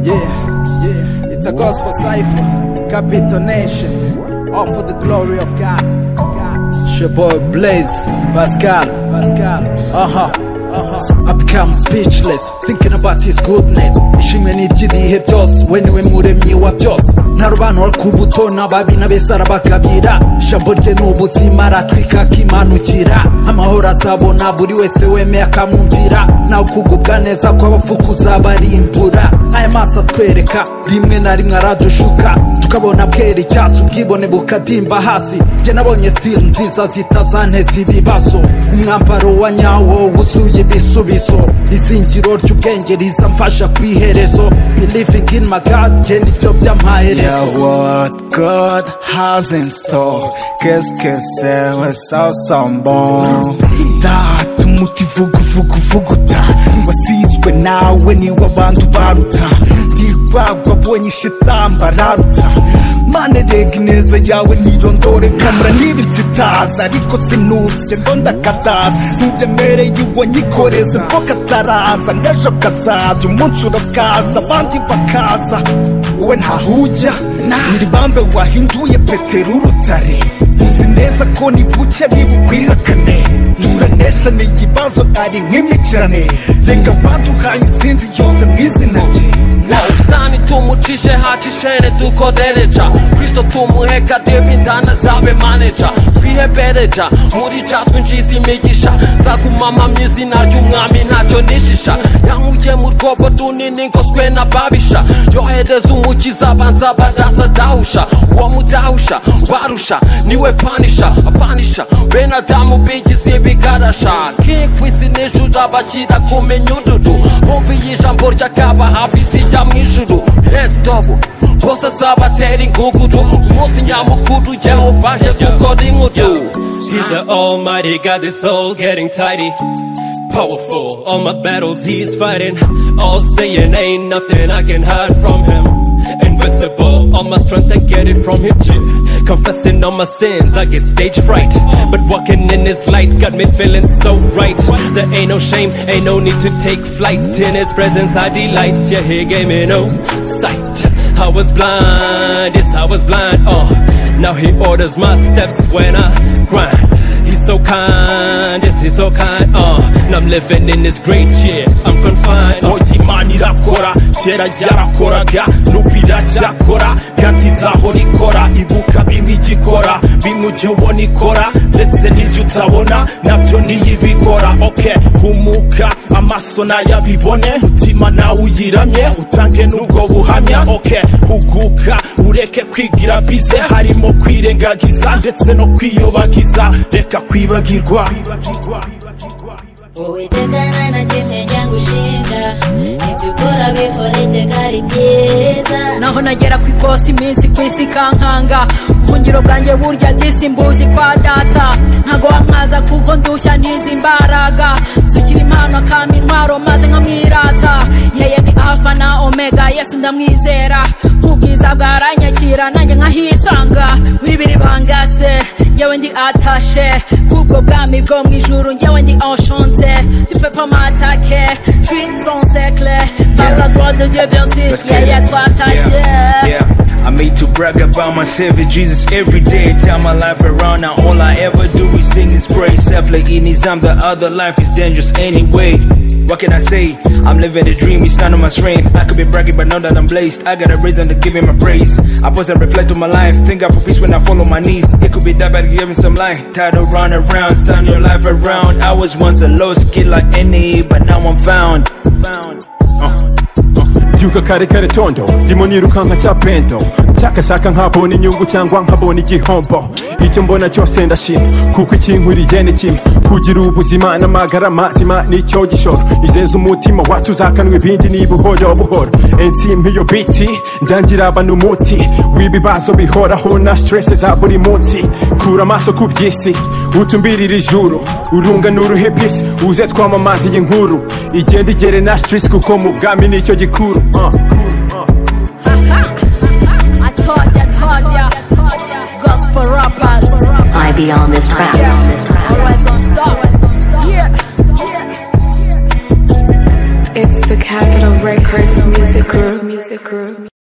Yeah, yeah. It's a gospel cipher, capital nation, all for the glory of God. God. It's your boy Blaze, Pascal, Pascal. Uh huh. I become speechless, thinking about his goodness ishimwe ni iry'ibihe byose we niwe muremyi wa byose ntarobanura ku buto n'ababi n'abesara bakabira ijambo rye ni ubuzima aratwika akimanukira amahoro azabona buri wese wemeye akamwumvira nawe kugubwa neza kw'abapfu kuzabarimbura aya maso atwereka rimwe na rimwe aradushuka tukabona bwera icyatsi ubwibone bukadimba hasi jye nabonye sitiri nziza zitazanteza ibibazo umwambaro wa nyawo wuzuye ibisubizo izingiro ry'ubwenge rizamfasha ku iherezo believing in my God jye nibyo Yeah, by'amaherezo what God has in store. Qu'est-ce que c'est, ouais, ça sent bon. Data umuti vugu vugu vuguta wasizwe nawe niwe abantu baruta ntirwagwa abonye ishetamba raruta mane rega ineza yawe nirondore nkamura niba inzitaza ariko sinuze ngo ndakataza ntubyemere yuwo nyikoreze ko kataraza n'ejo kazaza umunsi urakaza abandi bakaza wowe ntahujya ndi bambe wahinduye petero urutare uzi neza ko nibuke nibukwihakane nuranesha ni ikibazo ari nk'imikirane reka baduhaye insinzi yose mu izina rye Nani tumucishe haci shene dukodereja kristo tumuheka demindana zabe maneja twihebereja muri ca twinjiza imigisha nzagumama mu izina ry'umwami ntacyo nishisha yankuye mu rwobo runini ngoswe n'ababisha yohereza umukiza banza badasa dahusha uwo mudahusha barusha niwe panisha apanisha bene adamu bigize ibigarasha king kwisi n'ijuru abakira kumenya ududu bumviye ijambo ry'akaba hafi zijya mu ijuru birenze dobo bose zabatera ingugudu umunsi nyamukuru yehova je dukora inkudu He's the almighty, got this soul getting tidy. Powerful, all my battles he's fighting. All saying ain't nothing I can hide from him. Invincible, all my strength I get it from him. Shit. Confessing all my sins, I get stage fright. But walking in his light got me feeling so right. There ain't no shame, ain't no need to take flight. In his presence I delight, yeah, he gave me no sight. I was blind, yes, I was blind, oh. Now he orders my steps when I grind. He's so kind, yes, he's so kind, uh. And I'm living in his grace, yeah, I'm confined. uh. Oki imana irakora kera ryarakoraga n'ubu iracyakora kandi izahora ikora ibuka bimwe igikora bimwe ujya ubona ikora ndetse n'ibyo utabona nabyo niyo ibikora oke humuka amaso nayabibone mutima nawe uyiramye utange n'ubwo buhamya oke huguka ureke kwigira bize harimo kwirengagiza ndetse no kwiyobagiza reka kwibagirwa uwiteka nanakimenya gushinga ibyo ukora bihora iteka ari byiza naho nagera ku ikosi iminsi ku isi ikankanga ubuhungiro bwanjye burya disi mbuzi kwa data ntago wamwaza kuko ndushya n'izi imbaraga nsukira impano akampa intwaro maze nkamwirata yeye ni alfa na omega yesu ndamwizera ubwiza bwaranyakira nanjye nkahisanga wibiri bangase njyewe ndi atashe kubwo bwami bwo mu ijuru njyewe ndi enchante tu peux pas m'attaquer je suis sans siècle par la gloire de Dieu bien sûr Let's get yeah it. yeah toi attaché Yeah, yeah. I made to brag about my Savior Jesus every day. Turn my life around now. All I ever do is sing His praise. Self like in His arm, the other life is dangerous anyway. What can I say? I'm living the dream. It's none of my strength. I could be bragging, but now that I'm blessed, I got a reason to give Him a praise. I pause and reflect on my life. Think God for peace when I fall on my knees. It could be that bad, give me some light. Tired of run around, turn your life around. I was once a lost kid like any, but now I'm found. Found. Uh. byuka kare kare tondo ndimo nirukanka cya pendo nshakashaka nkabona inyungu cyangwa nkabona igihombo icyo mbona cyose ndashima kuko ikinkwiriye ni kimwe kugira ubuzima n'amagara mazima nicyo gishoro izenza umutima wacu uzakanwa ibindi niba buhoro buhoro ensi nk'iyo biti ndangira abantu umuti w'ibibazo bihoraho na stress za buri munsi kura amaso ku by'isi utumbirire ijuru urunga n'uruhe bisi uze twamamaze iyi nkuru igenda igere na stress kuko mu bwami nicyo gikuru uh. Uh. I told ya, told ya, gospel rappers. I be on this track. Always on top. Yeah. It's the capital Records Music Group.